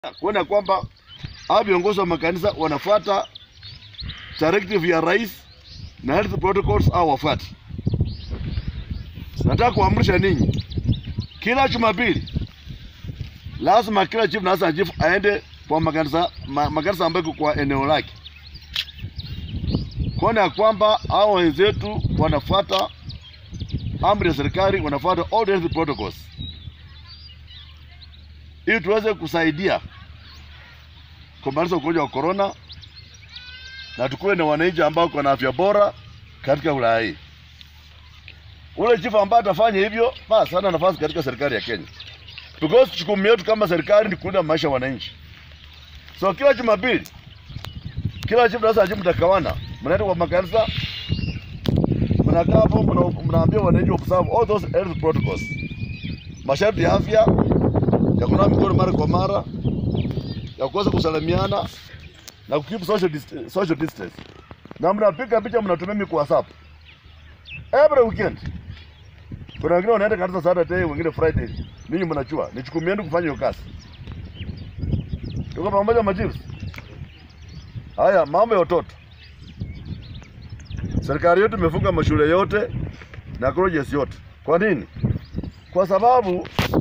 kuona kwamba hao viongozi wa makanisa wanafuata directive ya rais na health protocols au wafuati. Nataka kuamrisha ninyi, kila Jumapili lazima kila chief na assistant chief aende kwa makanisa ma, makanisa ambayo iko kwa eneo lake, kuona ya kwamba hao wenzetu wanafuata amri ya serikali, wanafuata all the health protocols ili tuweze kusaidia kumaliza ugonjwa wa corona na tukuwe na wananchi ambao wako na afya bora katika wilaya hii. Ule chifu ambaye atafanya hivyo, basi hana nafasi katika serikali ya Kenya, because jukumu yetu kama serikali ni kulinda maisha ya wananchi. So kila Jumapili, kila chifu sasa chifu mtakawana, mnaenda kwa makanisa, mnakaa hapo, mna- mnaambia wananchi observe all those health protocols, masharti ya afya ya kunawa mikono mara kwa mara, ya kuweza kusalimiana na kukeep social, dist social distance, na mnapiga picha mnatumia mi kwa WhatsApp every weekend. Kuna wengine wanaenda kanisa Saturday, wengine Friday. Ninyi mnachua ni jukumu yenu kufanya hiyo kazi. Tuko pamoja machiefs. Haya, mambo ya watoto, serikali yetu imefunga mashule yote na colleges yote. Kwa nini? Kwa sababu